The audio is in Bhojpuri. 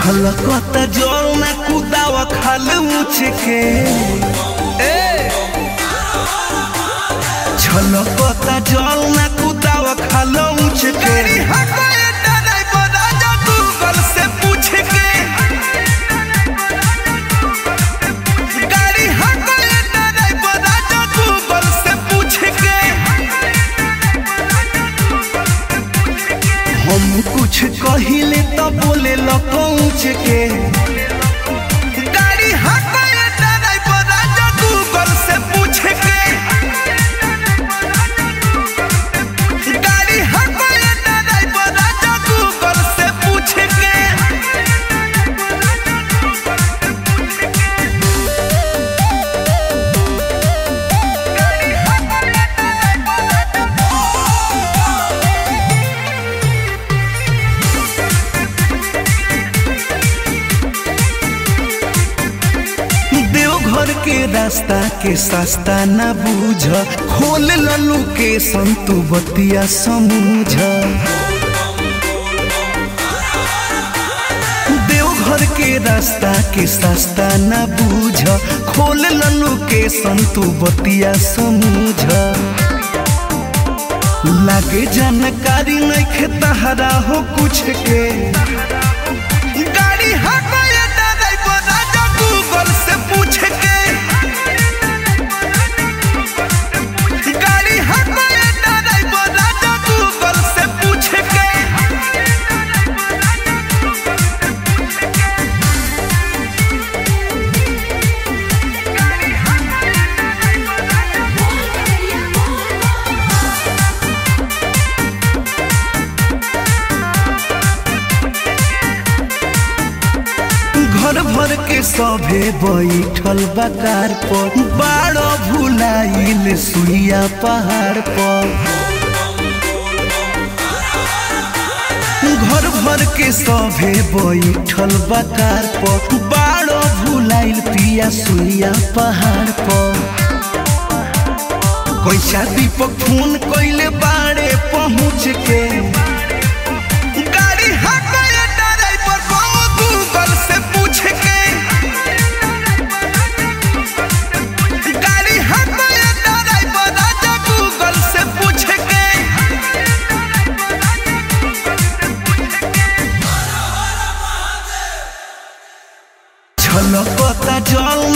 छलकता जल ना कुदावा खाल मुछ के ए छलकता जल ना कुदावा खाल मुछ के से पूछ के गाड़ी हटाए ड्राइवर राजा गूगल से पूछ के हम कुछ कहिले तो बोले लो पहुँच के गाड़ी हटाए ड्राइवर राजा गूगल से पूछ के गाड़ी हटाए ड्राइवर राजा गूगल से पूछ के देवघर के रास्ता के सस्ता न बूझ खोल ललू के संतु बतिया समूझ देवघर के रास्ता के सस्ता न बूझ खोल ललू के संतु बतिया समूझ लागे जानकारी नहीं तहरा हो कुछ के गाड़ी हटाए ड्राइवर राजा गूगल से पूछ के गाड़ी हटाए ड्राइवर राजा गूगल से पूछ के घर भर के सभे बैठल बकार पर बाड़ो भुलाइल सुइया पहाड़ पर घर भर के सभे बैठल बकार पर बाड़ो भुलाइल पिया सुइया पहाड़ पर कैसा दीपक फोन कैले बाड़े पहुँच के गाड़ी हटाए ड्राइवर को गूगल से पूछ के गाड़ी हटाए ड्राइवर राजा गूगल से पूछ के छलकता जल